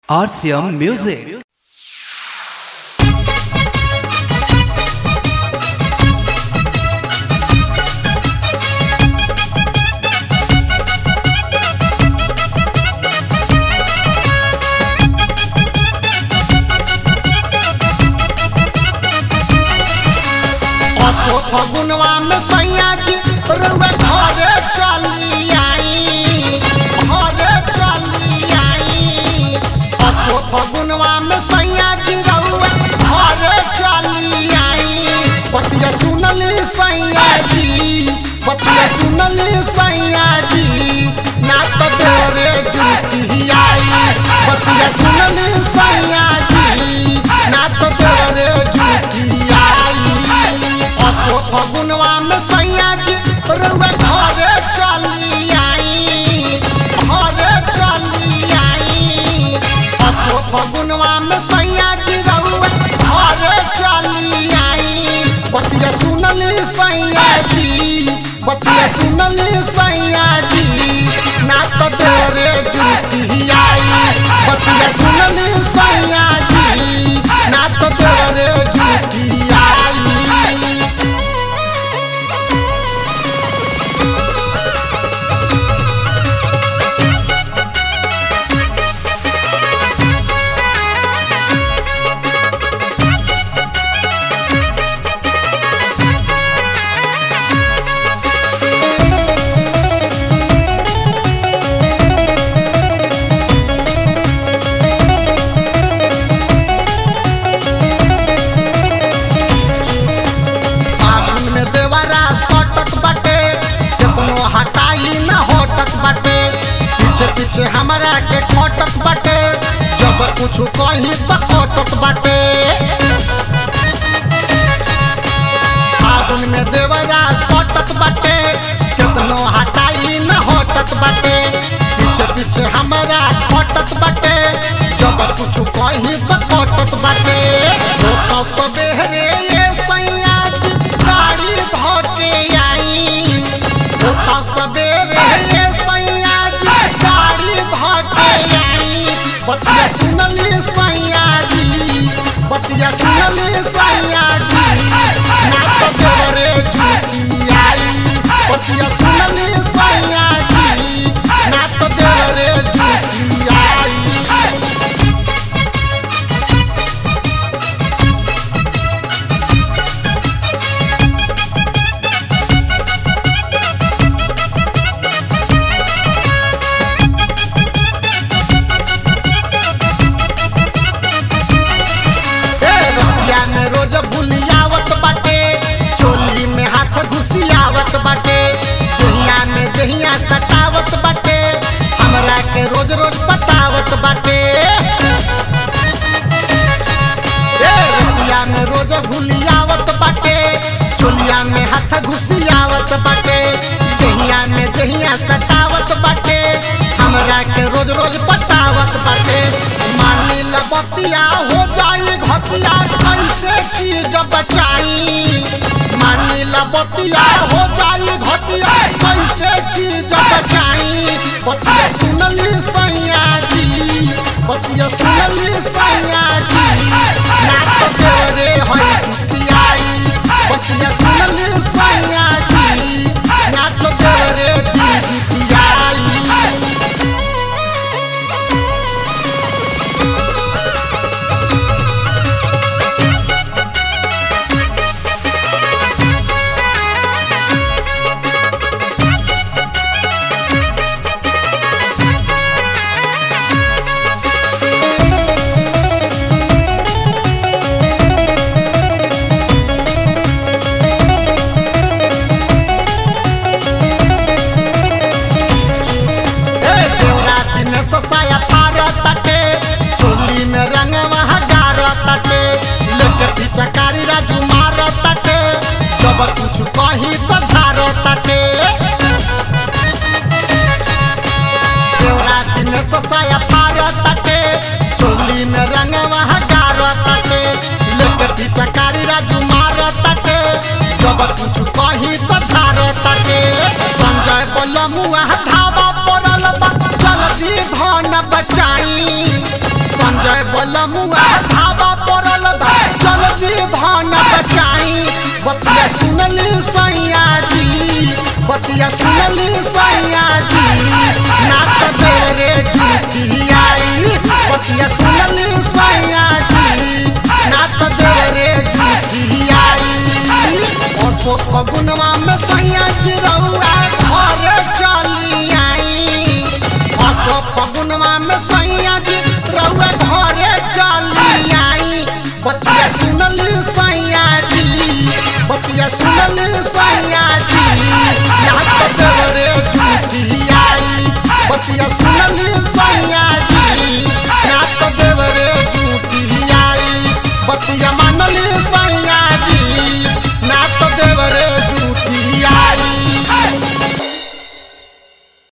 RCM Music. असो फगुनवा में सैया जी रउआ घरे चली आई घरे चली आई असो फगुनवा में सैया जी रउआ घरे चली आई बतिया सुनली सैया जी बतिया सुनली सैया जी ना तो देरे जुटी आई बतिया सुनली सैया जी ना तो देरे जुटी आई असो फगुनवा में सैया जी रउआ घरे चली आई घरे चली आई असो फगुनवा में सैया जी रउआ घरे चली आई बतिया सुनली सैया जी बतिया सुनली सैया जी ना तो देरे जुटी आई बतिया सुनली सैया जी ना तो देरे जुटी आई फागुन में देवरा सटत बाटे केतनो हटाई न होटत बाटे पीछे पीछे हमरा के खटत बाटे जब कुछ कही तो खटत बाटे फागुन में देवरा सटत बाटे केतनो हटाई न होटत बाटे पीछे पीछे हमरा खटत बाटे जब कुछ कही तो खटत बाटे हो तो सबेरे ये सैया जी गाड़ी धोके आई हो तो सबेरे ये सैया जी गाड़ी धोके आई बतिया सुनली सैया जी बतिया सुनली सैया जी ना तो देवरे झूठी आई बतिया सुनली सैया जी ना तो देवरे झूठी आई ए रतिया में रोज भूलियावत बाटे चोली में हाथ घुसियावत बाटे दहिया में दहिया सटावत बाटे हमरा के रोज रोज बतावत बाटे ए रतिया में रोज भूलियावत बाटे चोलिया में हाथ घुसियावत बाटे दहिया में दहिया सटावत बाटे हमरा के रोज रोज बतावत बाटे मानी ल बतिया हो जाई घतिया कैसे चीज बचाई मानी ल बतिया हो जाई घतिया कैसे चीज बचाई बतिया सुनली सैया जी बतिया सुनली सैया जी ना तो तेरे होई टुटियाई बतिया सुनली सैया जी ना तो तेरे टुटियाई ए देवरात ने ससाया पारत ताटे चोली में रंगवा हगारत ताटे लेके चकारी राजू मारत ताटे जब कुछ कही तो झारत ताटे देवरात ने ससाया पारत ताटे चोली में रंगवा हगारत ताटे लेके चकारी राजू मारत ताटे जब कुछ कही तो झारत ताटे संजय बोलमुआ धावा पड़ल बा जल्दी धन बचाई बलमुआ धाबा पड़ल बा जल्दी धन बचाई बतिया सुनली सैया जी बतिया सुनली सैया जी ना त देरे झूठी आई बतिया सुनली सैया जी ना त देरे झूठी आई असो फगुनवा में सैया जी रउआ घर चली आई असो फगुनवा में सैया जी रउआ घरे चली आई बतिया सुनली सैया जी बतिया सुनली सैया जी यहाँ तो देवरे झूठी आई बतिया सुन